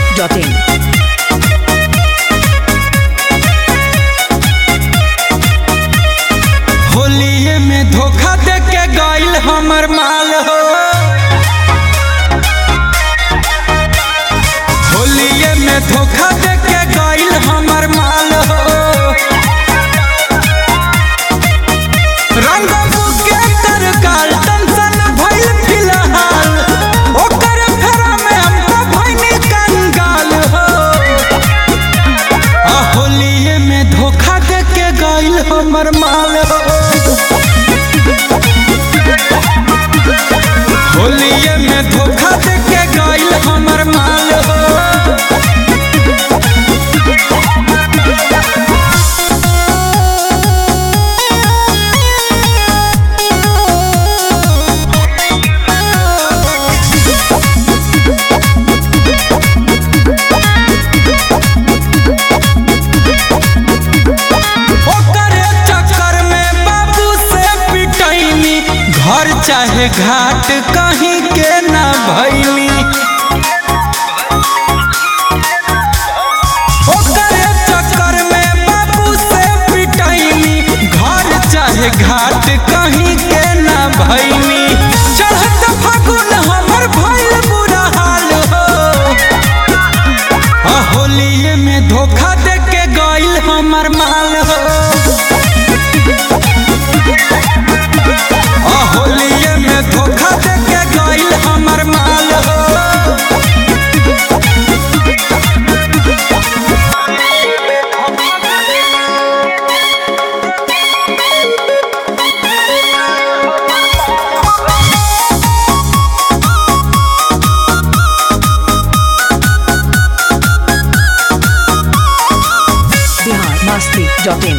masti.in. होलिये में धोखा दे के गइल हमर माल हो होलिये में धोखा दे के गइल हमर माल हो रंग बुके तर काल टेंशन भइल फिलहाल ओकर फेरा में हमको भइनी कंगाल हो आ होलिये में धोखा दे के गइल हमर माल हो होलिये में धोखा दे के गइल हमर माल हो ओकरे चक्कर में बाबू से पिटैनी घर चाहे घाट कहीं के ना भैली ओकरे चक्कर में बाबू से पिटैनी घर चाहे घाट कहीं के ना भैली चढ़त फागुन हमर भइल बुरा हाल हो आ होलिये में धोखा दे के गइल हमर माल हो आ होलिये में धोखा दे के गइल हमर माल हो Bihar masti.in.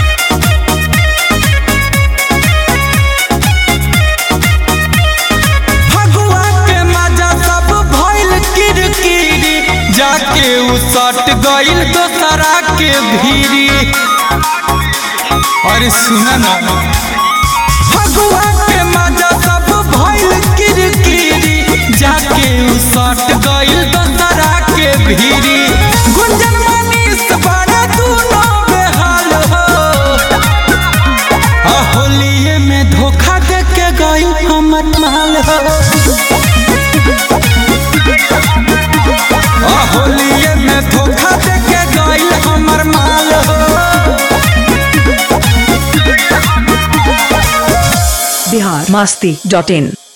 फगुआ के मजा सब भइल किरकिरी जाके उ सट गइल दोसरा के भीरी अरे सुना ना फगुआ के मजा सब भइल किरकिरी जाके उ सट गइल दोसरा के भीरी गुंजन मनीष बड़ा दूनो बेहाल हो आ होलिये में धोखा दे के गइल हमर माल हो आ होलिये में धोखा दे के गइल हमर माल हो Bihar masti.in.